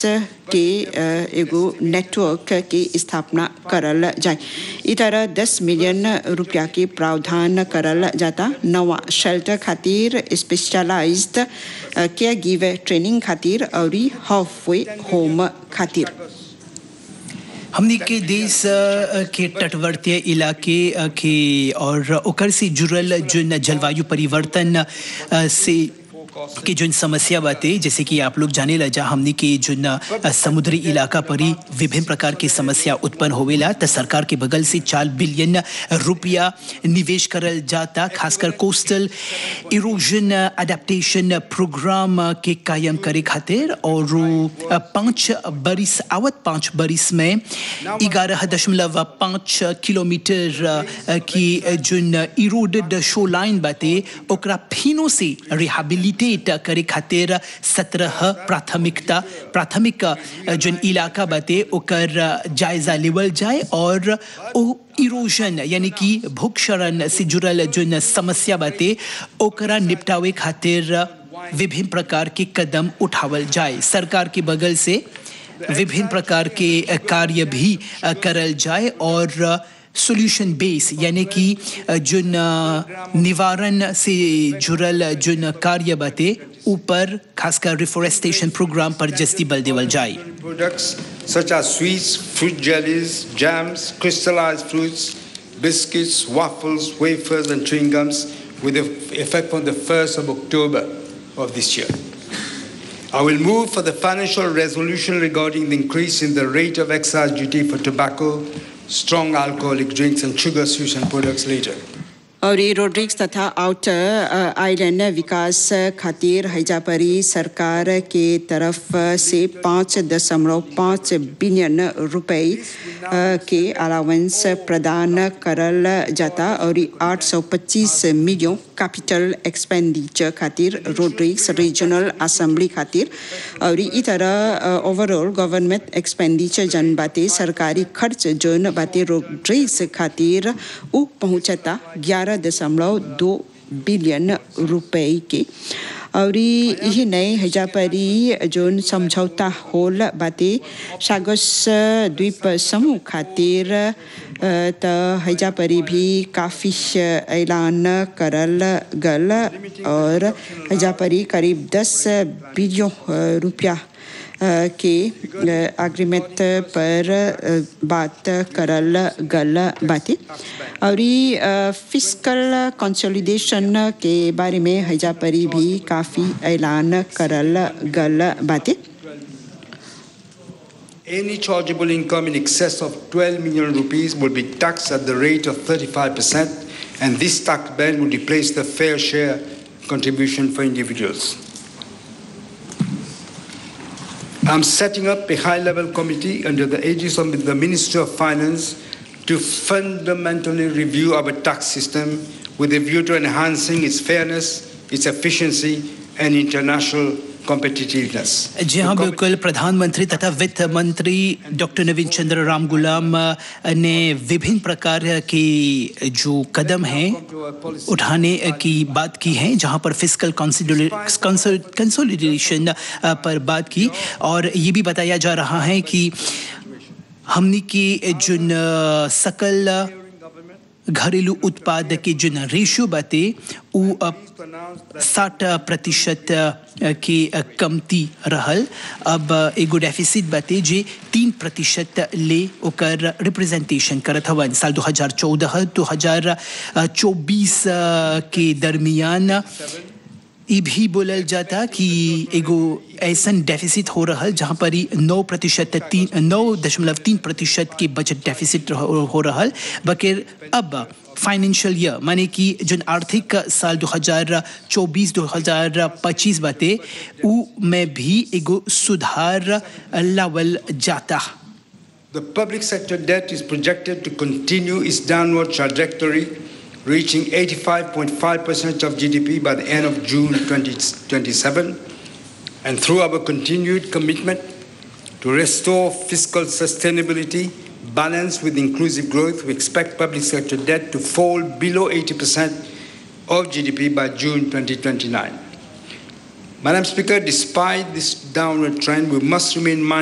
के एगो नेटवर्क के स्थापना करल जाए ई तरह दस मिलियन रुपया के प्रावधान करल जाता नवा शेल्टर खातिर स्पेशलाइज्ड केयर गिवर ट्रेनिंग खातिर और हाफ वे होम खातिर हमनी के देश के तटवर्तीय इलाके के और ओकर से जुड़ल जो जलवायु परिवर्तन से की जो समस्या बातें जैसे कि आप लोग जाने लजा हमने के जो समुद्री इलाका पर ही विभिन्न प्रकार की समस्या उत्पन्न होवेला तो सरकार के बगल से चार बिलियन रुपया निवेश करल जाता खासकर कोस्टल इरोजन अडेप्टेशन प्रोग्राम के कायम करे खातिर और पाँच बरिस आवत पाँच बरिस में ग्यारह दशमलव पाँच किलोमीटर की जो इरोडेड शो लाइन बाते ओकरा फिनो से रिहेबिलिटेट करे खातिर सत्रह प्राथमिकता प्राथमिक जो इलाका बाते ओकर जायजा लेवल जाए और ओ इरोजन यानी कि भूक्षरण से जुड़ल जो समस्या बाते ओकरा निपटावे खातिर विभिन्न प्रकार के कदम उठावल जाए सरकार के बगल से विभिन्न प्रकार के कार्य भी करल जाए और सोल्यूशन बेस यानी कि जो निवारण से जुड़ल जो कार्य बाते ऊपर खासकर रिफोरेस्टेशन प्रोग्राम पर जस्ती बल देवल जाए Products such as sweets, fruit jellies, jams, crystallized fruits, biscuits, waffles, wafers, and chewing gums with effect from the 1st of October of this year. I will move for the financial resolution regarding the increase in the rate of excise duty for tobacco, strong alcoholic drinks, and sugar sweets and products later. और ये Rodrigues तथा outer island विकास खातिर हैजापरी सरकार के तरफ से पाँच दशमलव पाँच बिलियन रुपए के अलावेंस प्रदान करल जाता और आठ सौ पच्चीस मिलियन कैपिटल एक्सपेंडिचर खातिर रोड्रिक्स रीजनल असेंबली खातिर और ई तरह ओवरऑल गवर्नमेंट एक्सपेंडिचर जन बाते सरकारी खर्च जोन बाते रोड्रिक्स खातिर उ पहुंचता ग्यारह दशमलव दो बिलियन रुपए के और यही नए हजापरी जोन समझौता होल बाते सागस द्वीप समूह खातिर त हजापरी भी काफ़ी ऐलान करल गल और हजापरी करीब दस बिलियन रुपया के एग्रीमेंट पर बात करल गल बातें और फिजिकल कंसोलिडेशन के बारे में हैजापरी भी काफ़ी ऐलान करल गल बातें Any chargeable income in excess of 12 million rupees will be taxed at the rate of 35%, and this tax ban will replace the fair share contribution for individuals. I'm setting up a high level committee under the aegis of the Ministry of Finance to fundamentally review our tax system with a view to enhancing its fairness, its efficiency, and international competitiveness. जी हाँ बिल्कुल प्रधानमंत्री तथा वित्त मंत्री doctor नवीन चंद्र राम गुलाम ने विभिन्न प्रकार की जो कदम हैं उठाने की बात की है जहां पर फिजिकल कंसोलिडेशन पर बात की और ये भी बताया जा रहा है कि हमने की जो सकल घरेलू उत्पाद के जो रेशियो बाते वो साठ प्रतिशत की कमती रहल अब एगो डेफिसिट बाते जे तीन प्रतिशत ले ओकर रिप्रेजेंटेशन करत हवन साल 2014 2024 के दरमियान ये भी बोलल जाता कि एगो ऐसन डेफिसिट हो रहा जहाँ पर ही नौ प्रतिशत तीन नौ दशमलव तीन प्रतिशत के बजट डेफिसिट हो रहा बकर अब फाइनेंशियल ईयर माने कि जो आर्थिक साल 2024-2025 बाते उ में भी एगो सुधार लावल जाता The public sector debt is projected to continue its downward trajectory reaching 85.5% of GDP by the end of June 2027. And through our continued commitment to restore fiscal sustainability, balanced with inclusive growth, we expect public sector debt to fall below 80% of GDP by June 2029. Madam Speaker, despite this downward trend, we must remain mindful